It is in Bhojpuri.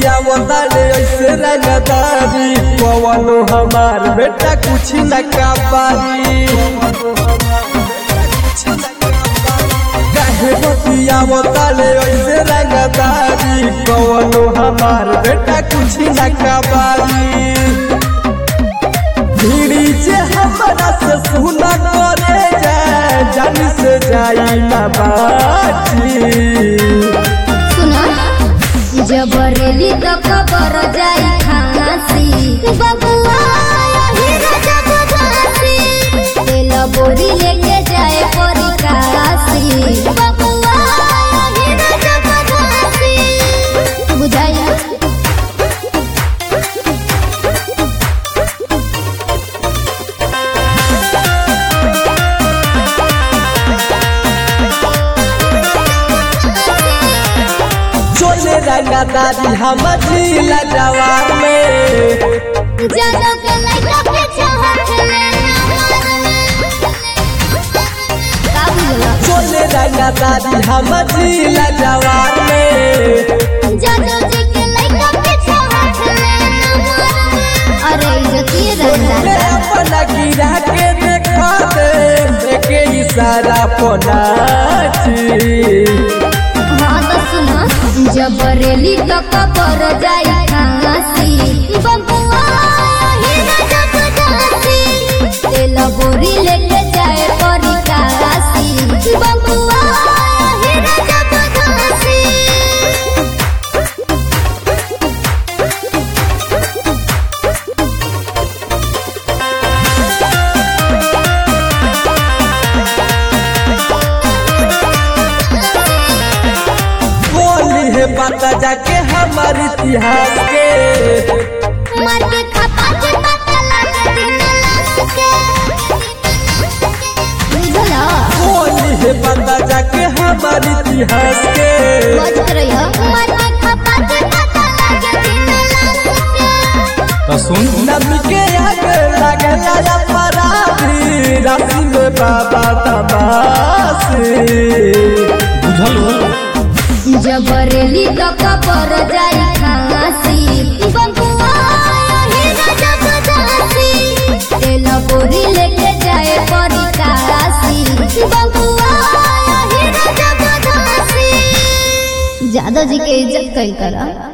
बतिया बताले ऐसे रंगदारी पवनो हमार बेटा कुछ न कापारी काहे बतिया बताले ऐसे रंगदारी पवनो हमार बेटा कुछ न कापारी भीड़ी जे हमरा से सुना करे जाए जानी से जाई ना बाची सुना जबरेली तो खबर जाई खांसी बबुआ यही राजा बदासी तेल बोरी लेके जाए परी काशी बबुआ यही राजा बदासी बुझाई चोले रंगदारी हम जिला जवार में जानो के लइका पे चाहत लेना का बुझला चोले रंगदारी हम जिला जवार में जानो जी के लइका पे चाहत लेना अरे इज्जती मैं रंगा अपना गिरा के देखा दे के इशारा पनाची हाँ तो सुना जबरेली तो कबर जाई खांसी बबुआ ही राजा बदासी तेल बोरी लेके जाए परी काशी बबुआ ही राजा बदासी बोली है पता जाके हमार इतिहास के मार के खपा के पता लगा दिन लाश के बुझला बोली है पता जाके हमार इतिहास के बज रही हो मार के खपा के पता लगा दिन लाश के तो सुन नबी के आगे लगला अपराधी राशि में बाबा तबासी बुझल हो जबरेली तो कबर जाई खांसी बबुआ ही राजा बदासी तेल बोरी लेके जाए परी काशी बबुआ ही राजा बदासी जादव जी के इज्जत कई करा